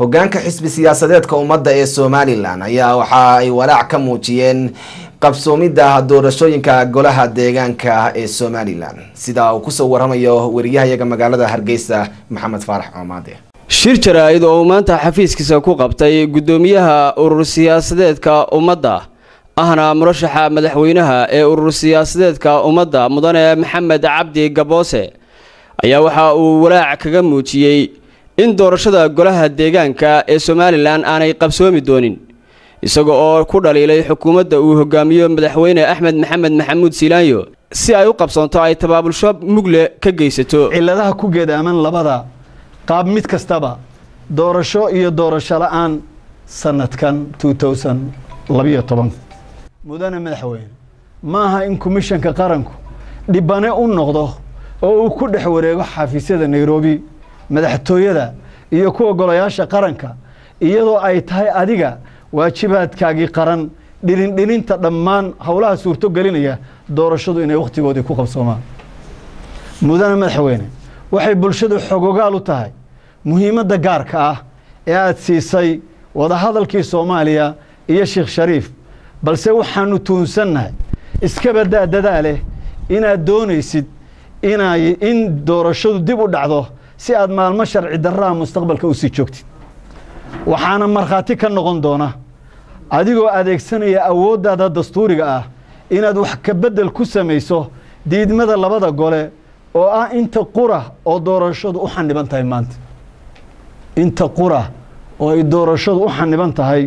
hogaanka xisbi siyaasadeedka ummadda ee somalilan ayaa waxa ay walaac ka muujiyeen qabsoomidda doorashooyinka golaha deegaanka ee somalilan sida uu kusoo waramayo wariyahayaga magaalada hargeysa maxamed faarax coomaade shir jaraa-id oo uu maanta xafiiskiisa ku qabtay guddoomiyaha urur siyaasadeedka ummadda ahna murashaxa madaxweynaha ee urur siyaasadeedka ummadda mudane maxamed cabdi gaboose ayaa waxa uu walaac kaga muujiyey in doorashada golaha deegaanka ee somalilan aanay qabsoomi doonin isaga oo ku dhaliilay xukuumadda uu hogaamiyo madaxweyne axmed maxamed maxamuud siilaanyo si ay u qabsoonto ay tabaabulsho mugle ka geysato cilladaha ku geedaaman labada qaab mid kastaba doorasho iyo doorasho la-aan sanadkan labiyo toban mudane madaxweyne maaha in komishanka qaranku dhibane u noqdo oo uu ku dhex wareego xafiisyada nairobi madaxtooyada iyo kuwa golayaasha qaranka iyadoo ay tahay adiga waajibaadkaagii qaran dhilindhilinta dhammaan howlaha suurto gelinaya doorashadu inay wakhtigoodii ku qabsoomaan mudane madaxweyne waxay bulshadu xogogaal u tahay muhiimadda gaarka ah ee aada siisay wadahadalkii soomaaliya iyo sheekh shariif balse waxaanu tuunsannahay iskabadaa dadaaleh inaad doonaysid inay in doorashadu dib u dhacdo si aad maalmo sharci darraha mustaqbalka usii joogtid waxaana markhaati ka noqon doona adigoo adeegsanaya awooddaada dastuuriga ah inaad wax ka beddel ku samayso diidmada labada gole oo ah inta qura oo doorashadu u xaniban tahay maanta inta qura oo ay doorashadu u xaniban tahay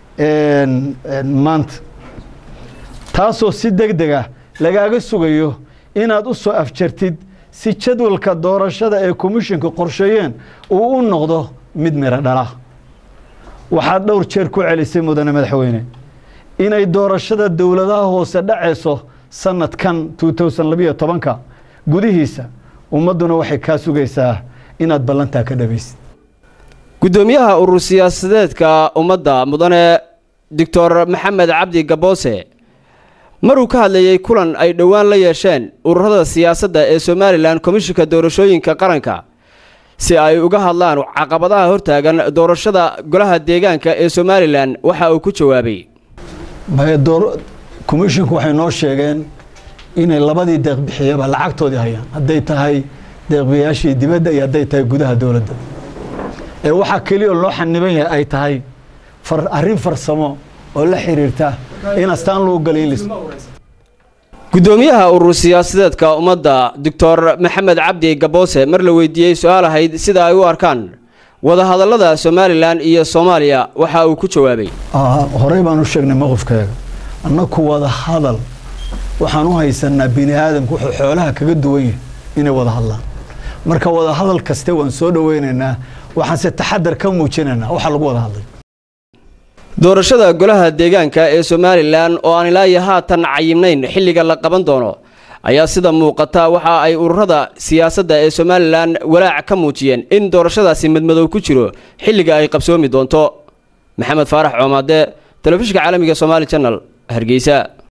maanta taasoo si deg deg ah lagaaga sugayo inaad u soo afjartid si jadwalka doorashada ee komishinku qorsheeyeen uu u noqdo mid miro dhala waxaad dhowr jeer ku celisay mudane madaxweyne inay doorashada dowladaha hoose dhacayso sanadkan labiyo tobanka gudihiisa ummadduna waxay kaa sugaysaa inaad ballantaa ka dhabaysid guddoomiyaha urur siyaasadeedka ummadda mudane doctor maxamed cabdi gaboose maruu ka hadlayey kulan ay dhowaan la yeesheen ururada siyaasadda ee somalilan komishinka doorashooyinka qaranka si ay uga hadlaan caqabadaha hortaagan doorashada golaha deegaanka ee somalilan waxa uu ku jawaabay komishinku waxay noo sheegeen inay labadii deeqbixiyaba lacagtoodii hayaan hadday tahay deeqbiyayaashii dibadda iyo hadday tahay gudaha dowladda ee waxaa keliya loo xaniban yahay ay tahay arrin farsamo oo la xiriirta in astaan lagu galiilis guddoomiyaha urur siyaasadeedka ummadda doctor maxamed cabdi gaboose mar la weydiiyey su-aal ahayd sida ay u arkaan wadahadallada somalilan iyo soomaaliya waxa uu ku jawaabay horey baan u sheegnay mowqifkeega annaku wada hadal waxaan u haysanaa bini aadamku wuxuu xoolaha kaga duwan yahay inay wada hadlaan marka wada hadal kaste waan soo dhoweynaynaa waxaanse taxadar ka muujinaynaa waxa lagu wada hadlay doorashada golaha deegaanka ee somalilan oo aan ilaa iyo haatan cayimnayn xilliga la qaban doono ayaa sida muuqata waxa ay ururada siyaasadda ee somalilan walaac ka muujiyeen in doorashadaasi madmadow ku jiro xilliga ay qabsoomi doonto maxamed faarax coomaade telefishinka caalamiga somaali janal hargeysa